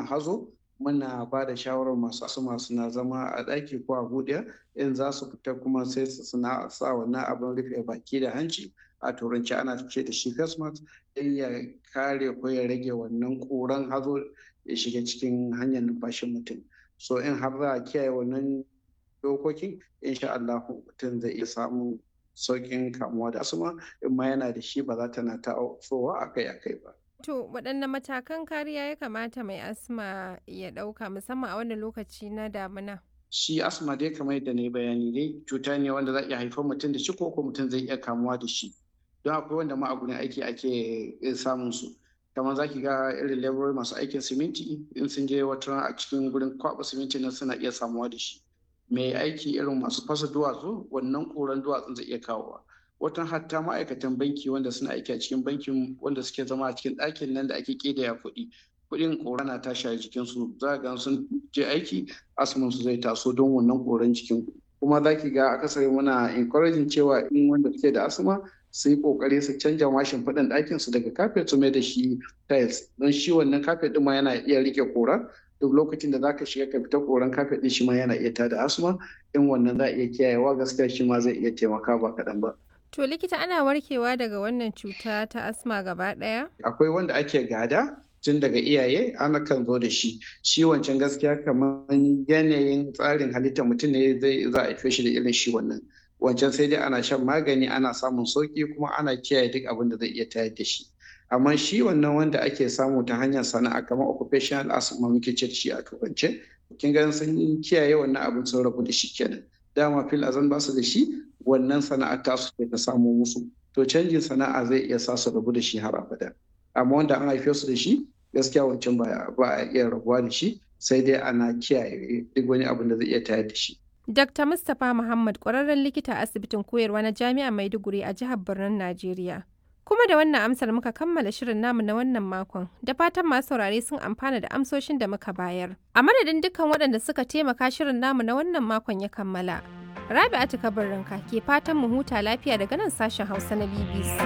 hazo muna ba da shawarar masu asuma suna zama a ɗaki ko a buɗe in za su fita kuma sai su suna sa wannan abin rufe baki da hanci a turanci ana ce da shi face mask don ya kare ko ya rage wannan ƙuran hazo ya shiga cikin hanyar numfashin mutum so in har za a kiyaye wannan dokokin insha Allah mutum zai iya samun sauƙin kamuwa da asuma in ma yana da shi ba za ta na ta'ofowa akai-akai ba. To waɗanne matakan kariya ya kamata mai asma ya ɗauka musamman a wannan lokaci na damina? Shi asma dai kamar yadda na bayani dai cuta ne wanda za iya haifar mutum da shi ko ko mutum zai iya kamuwa da shi. Don akwai wanda ma a gurin aiki ake samun su. Kamar za ki ga irin laborai masu aikin siminti in sun je wata a cikin gurin kwaɓa siminti nan suna iya samuwa da shi. Mai aiki irin masu fasa duwatsu wannan ƙuran duwatsun zai iya kawowa. watan hatta ma'aikatan banki wanda suna aiki a cikin bankin wanda suke zama a cikin ɗakin nan da ake ƙidaya kuɗi kuɗin ƙora na tashi a jikinsu za ga sun je aiki asumin su zai taso don wannan ƙoran jikin kuma za ki ga akasari muna encouraging cewa in wanda suke da asma su yi ƙoƙari su canja mashin faɗin ɗakin su daga kafet su mai da shi tiles don shi wannan kafet ɗin ma yana iya riƙe ƙora duk lokacin da zaka shiga ka fita koran kafet ɗin shi ma yana iya tada asma in wannan za a iya kiyayewa gaskiya shi ma zai iya taimaka ba kaɗan ba. To likita ana warkewa daga wannan cuta ta asma gaba ɗaya? Akwai wanda ake gada tun daga iyaye ana kan zo da shi. Shi wancan gaskiya kamar yanayin tsarin halitta mutum ne zai za a haife shi da irin shi wannan. Wancan sai dai ana shan magani ana samun sauki kuma ana kiyaye duk abin da zai iya tayar da shi. Amma shi wannan wanda ake samu ta hanyar sana'a kamar occupational asthma muke ce da shi a turance. Kin ga sun kiyaye wannan abin sun rabu da shi kenan. Dama fil azan ba su da shi wannan sana'ar tasu ce ta samo musu to canjin sana'a zai iya sa su rabu da shi har abada amma wanda an haife su da shi gaskiya wancan ba a iya rabuwa da shi sai dai ana kiyaye duk wani abin da zai iya tayar da shi Dr. Mustapha Muhammad ƙwararren likita a asibitin koyarwa na Jami'ar Maiduguri a jihar Birnin Najeriya. Kuma da wannan amsar muka kammala shirin namu na wannan makon, da fatan masu saurare sun amfana da amsoshin da muka bayar. A madadin dukkan waɗanda suka taimaka shirin namu na wannan makon ya kammala. Rabi'atu Kabarinka ke fatan mu huta lafiya daga nan sashen Hausa na BBC.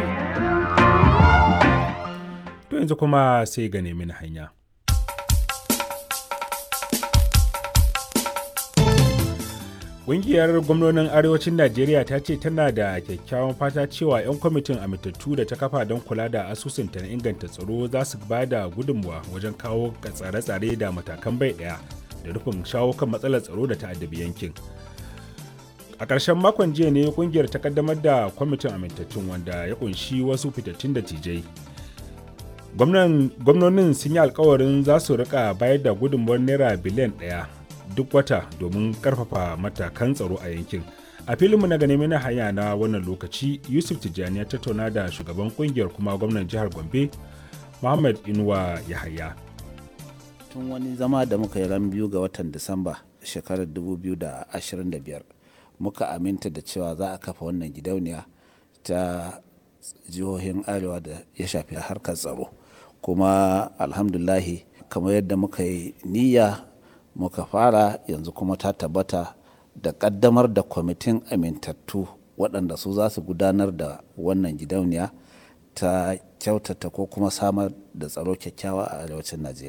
To yanzu kuma sai ga nemi hanya. Ƙungiyar gwamnonin Arewacin Najeriya ta ce tana da kyakkyawan fata cewa 'yan kwamitin amintattu da ta kafa don kula da asusunta na inganta tsaro za su ba da gudunmuwa wajen kawo tsare-tsare da matakan bai ɗaya da rufin shawo kan matsalar tsaro da ta'addabi yankin. a ƙarshen makon jiya ne kungiyar ta kaddamar da kwamitin amintattun wanda ya kunshi wasu fitattun da tijai gwamnonin sun yi alkawarin za su rika bayar da gudunmuwar naira biliyan ɗaya duk wata domin karfafa matakan tsaro a yankin a filinmu na gane na hanya na wannan lokaci yusuf tijjani ya tattauna da shugaban kungiyar kuma gwamnan jihar gombe muhammad inuwa yahaya tun wani zama da muka yi ran biyu ga watan disamba shekarar 2025 muka aminta da cewa za a kafa wannan gidauniya ta jihohin arewa da ya shafi harkar tsaro kuma alhamdulahi kamar yadda muka yi niyya muka fara yanzu kuma ta tabbata da kaddamar da kwamitin amintattu waɗanda su za su gudanar da wannan gidauniya ta kyautata ko kuma samar da tsaro kyakkyawa a arewacin najeriya